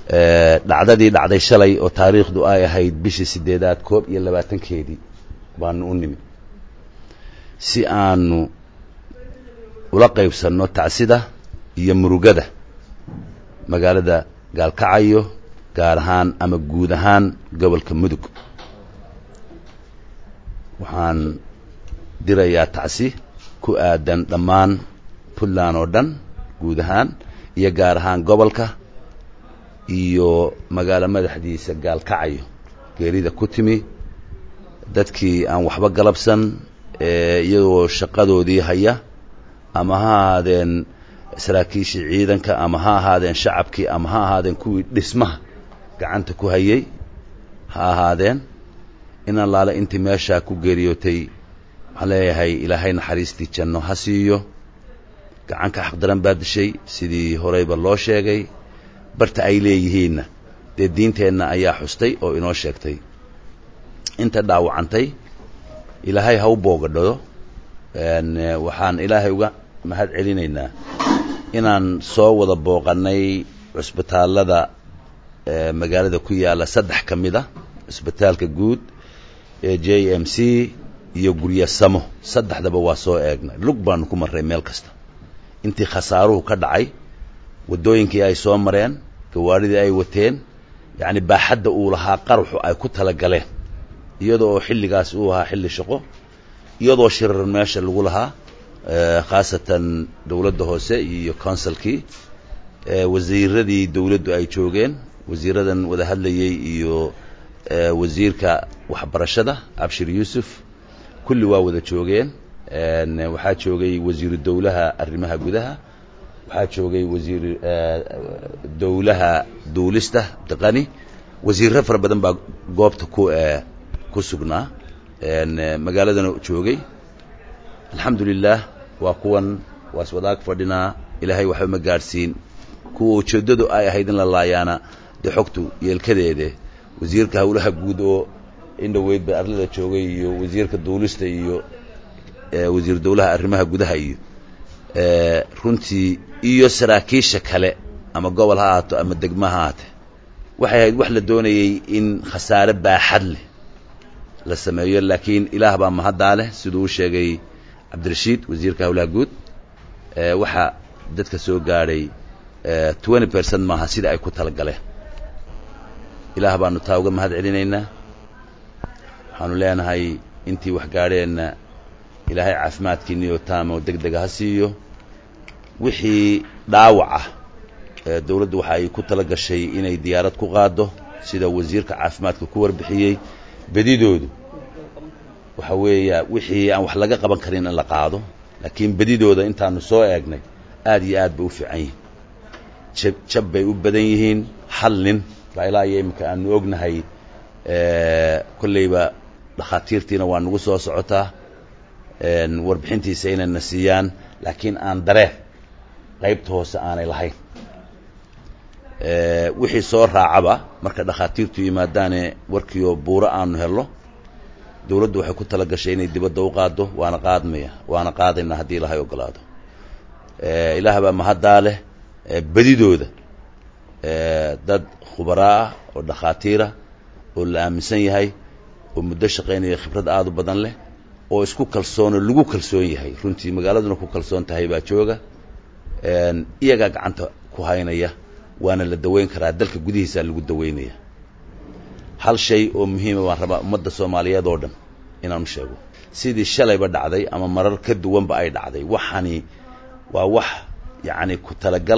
dhacdadii dhacday shalay oo taariikhdu ay ahayd bishii sideedaad koob iyo labaatankeedii baanu u nimi si aanu ula qaybsanno tacsida iyo murugada magaalada gaalkacayo gaar ahaan ama guud ahaan gobolka mudug waxaan dirayaa tacsi ku aadan dhammaan puntland oo dhan guud ahaan iyo gaar ahaan gobolka iyo magaalo madaxdiisa gaalkacayo geerida ku timi dadkii aan waxba galabsan iyagoo shaqadoodii haya ama ha ahaadeen saraakiishii ciidanka ama ha ahaadeen shacabkii ama ha ahaadeen kuwii dhismaha gacanta ku hayay ha ahaadeen in allaale intii meeshaa ku geeriyootay waxaan leeyahay ilaahay naxariistii janno ha siiyo gacanka xaqdaran baa dishay sidii horeyba loo sheegay barta ay leeyihiinna dee diinteenna ayaa xustay oo inoo sheegtay inta dhaawacantay ilaahay ha u boogadhado waxaan ilaahay uga mahad celinaynaa inaan soo wada booqannay cusbitaallada magaalada ku yaalla saddex ka mid a cusbitaalka guud ee j m c iyo gurya samo saddexdaba waa soo eegnay lug baanu ku marray meel kasta intii khasaaruhu ka dhacay waddooyinkii ay soo mareen gawaadhidii ay wateen yacni baaxadda uu lahaa qaruxu ay ku tala galeen iyadoo oo xilligaas uu ahaa xilli shaqo iyadoo shirar meesha lagu lahaa khaasatan dowladda hoose iyo consulkii wasiiradii dowladdu ay joogeen wasiiradan wada hadlayey iyo wasiirka waxbarashada abshir yuusuf kulli waa wada joogeen waxaa joogay wasiiru dowlaha arrimaha gudaha waxaa joogay wasiir dowlaha duulista abdiqani wasiirro fara badan baa goobta ku ku sugnaa magaaladana joogay alxamdu lilah waa kuwan waa iswadaag fadhinaa ilaahay waxba ma gaadhsiin kuwa ujeeddadu ay ahayd in la laayaana dee xogtu yeelkadeede wasiirka howlaha guud oo in dhoweyd ba arlada joogay iyo wasiirka duulista iyo wasiir dowlaha arrimaha gudaha iyo runtii iyo saraakiisha kale ama gobol ha ahaato ama degma ha ahaate waxay ahayd wax la doonayey in khasaare baaxad leh la sameeyo laakiin ilaah baa mahaddaa leh siduu u sheegay cabdirashiid wasiirka howlaha guud waxaa dadka soo gaadhay twenty percent maaha sida ay ku tala galeen ilaah baanu taa uga mahad celinaynaa waxaanu leenahay intii wax gaadheenna ilaahay caafimaadkiiniyo taamo deg dega ha siiyo wixii dhaawac ah dowladdu waxa ay ku tala gashay inay diyaarad ku qaaddo sida wasiirka caafimaadka ku warbixiyey bedidoodu waxa weeya wixii aan wax laga qaban karin in la qaado laakiin bedidooda intaanu soo eegnay aad iyo aad bay u fiican yihiin jab jab bay u badan yihiin hal nin baa ilaa iyo iminka aanu ognahay kolleyba dhakhaatiirtiina waa nagu soo socotaa warbixintiisa inayna siiyaan laakiin aan dareen qaybta hoose aanay lahayn wixii soo raacaba marka dhakhaatiirtu yimaadaane warkiioo buuro aanu helno dowladdu waxay ku tala gashay inay dibadda u qaaddo waana qaadmaya waana qaadaynaa haddii ilahay ogolaado ilaah baa mahaddaa leh bedidooda dad khubaraa ah oo dhakhaatiira oo la aaminsan yahay oo muddo shaqaynaya khibrad aada u badan leh oo isku kalsoonoo lagu kalsoon yahay runtii magaaladuna ku kalsoon tahay baa jooga iyagaa gacanta ku haynaya waana la daweyn karaa dalka gudihiisaa lagu daweynaya hal shay oo muhiima baan rabaa ummadda soomaaliyeed oo dhan inaanu sheego sidii shalayba dhacday ama marar ka duwanba ay dhacday waxani waa wax yacni ku talagal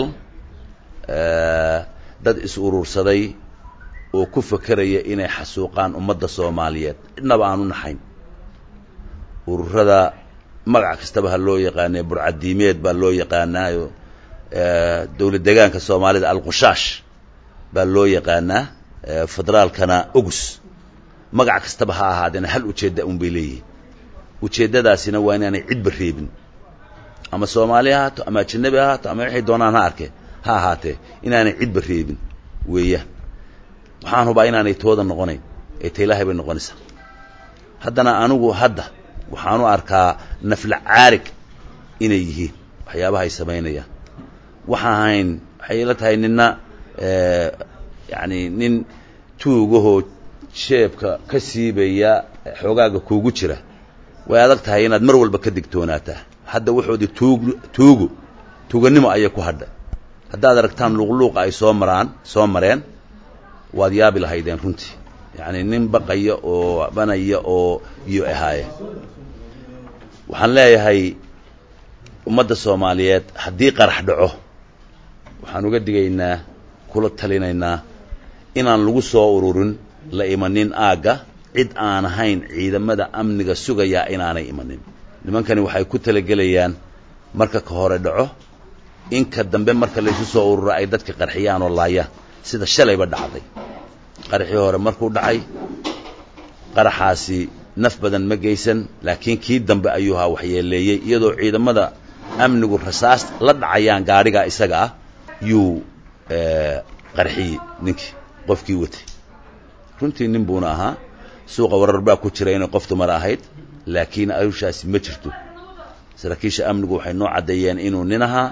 dad is urursaday oo ku fakeraya inay xasuuqaan ummadda soomaaliyeed cidnaba aan u naxayn ururada magac kastaba ha loo yaqaanee burcadiimeed baa loo yaqaanaayo dowlad degaanka soomaalida alqushaash baa loo yaqaanaa federaalkana ogus magac kastaba ha ahaadeena hal ujeedda un bay leeyihiin ujeeddadaasina waa inaanay cidba reebin ama soomaali ha ahaato ama ajanabi ha ahaato ama waxay doonaan ha arkeen ha ahaatee inaanay cidba reebin weeyaan waxaan hubaa inaanay tooda noqonayn ee ta ilaahay bay noqonaysaa haddana anigu hadda waxaanu arkaa nafla caarig inay yihiin waxyaabaha ay samaynayaan waxaa ahayn waxay ila tahay nina yacni nin tuugahoo jeebka ka siibaya xoogaaga kuugu jira way adag tahay inaad mar walba ka digtoonaataa hadda wuxoodii tuug tuugu tuuganimo ayay ku hadhay haddaad aragtaan luuqluuqa ay soo maraan soo mareen waad yaabi lahaydeen runtii yacni nin baqaya oo banaya oo iyo ahaayeen waxaan leeyahay ummadda soomaaliyeed haddii qarax dhaco waxaan uga digaynaa kula talinaynaa inaan lagu soo ururin la imanin aagga cid aan ahayn ciidamada amniga sugayaa inaanay imanin nimankani waxay ku talagelayaan marka ka hore dhaco inka dambe marka laysu soo ururo ay dadka qarxiyaan oo laayaan sida shalayba dhacday qaraxii hore markuu dhacay qaraxaasi naf badan ma geysan laakiin kii dambe ayuu haa waxyeeleeyey iyadoo ciidamada amnigu rasaas la dhacayaan gaadhigaa isaga ah yuu qarxiyey ninkii qofkii watay runtii nin buuna ahaa suuqa warar baa ku jira inay qof dumar ahayd laakiin arushaasi ma jirto saraakiisha amnigu waxay noo caddeeyeen inuu nin ahaa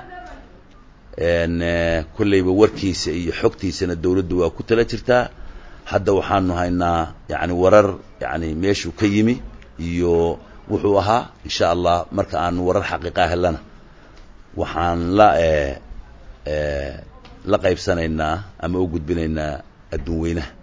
kollayba warkiisa iyo xogtiisana dawladdu waa ku tala jirtaa hadda waxaanu haynaa yani warar yani meeshuu ka yimi iyo wuxuu ahaa insha allah marka aanu warar xaqiiqaa helana waxaan la la qaybsanaynaa ama u gudbinaynaa adduun weynaha